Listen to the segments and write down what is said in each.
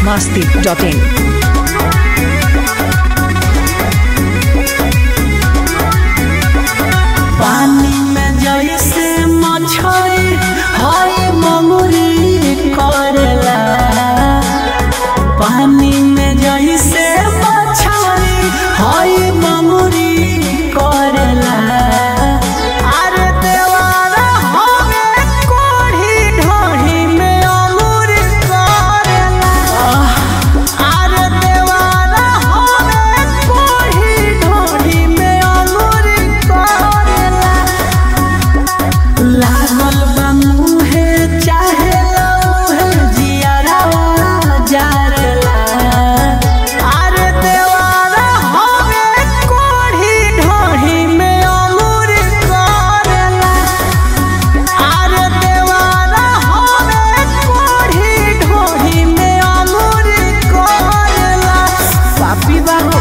masti.in. पानी में जैसे मछली हई मंगुरी करेला पानी में जैसे मछली हई मंगुरी करेला अरे देवारा हमे कोढ़ी ढोढ़ी में अंगूरी करेला अरे देवारा हमे कोढ़ी ढोढ़ी में अंगूरी करेला लागल बा मुहे चाहे लौहे जियरवा जारेला अरे देवारा हमे कोढ़ी ढोढ़ी में अंगूरी करेला अरे देवारा हमे कोढ़ी ढोढ़ी में अंगूरी करेला पापी बाहो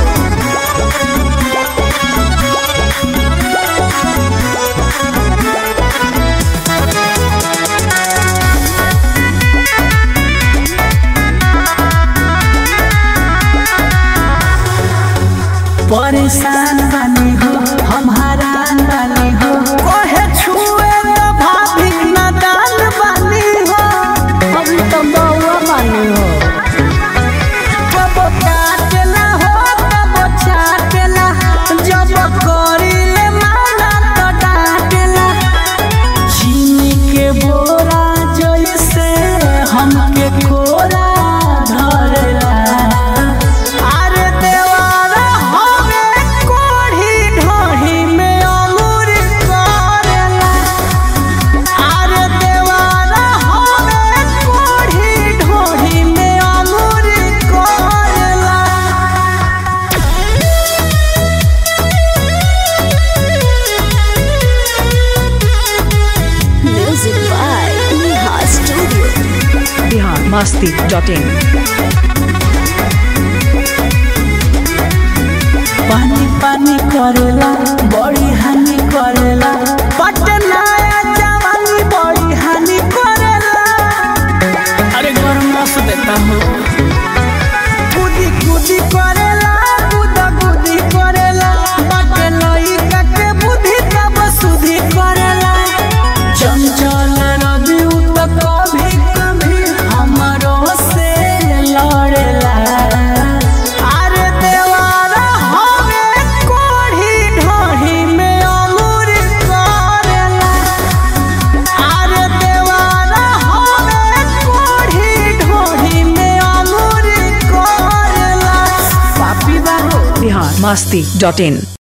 परेशान बानी हो हम हरान बानी हो कोहे छुए तो भाभी नादान बानी हो अभी तो बउआ बानी हो कब काटेला हो कब चाटेला जब करीले माना तो डांटेला चीनी के बोरा जैसे हमके कोरा धरेला अरे देवारा हमे कोढ़ी ढोढ़ी में अंगूरी करेला अरे देवारा हमे कोढ़ी ढोढ़ी में अंगूरी करेला Music by Neha Studio. Bihar masti.in. पानी पानी करेला बड़ी हानि करेला पटना जवानी बड़ी हानि करेला अरे गरमास देता हूँ कूदी कूदी करेला कूदा कूदी करेला बाटे लइका के बुद्धि तब सुधी करेला चंचल रवि उ तो कभी कभी हमरो से लड़ेला अरे देवारा हमे कोढ़ी ढोढ़ी में अंगूरी करेला अरे देवारा हमे कोढ़ी ढोढ़ी में अंगूरी करेला पापी बाहो Bihar masti.in.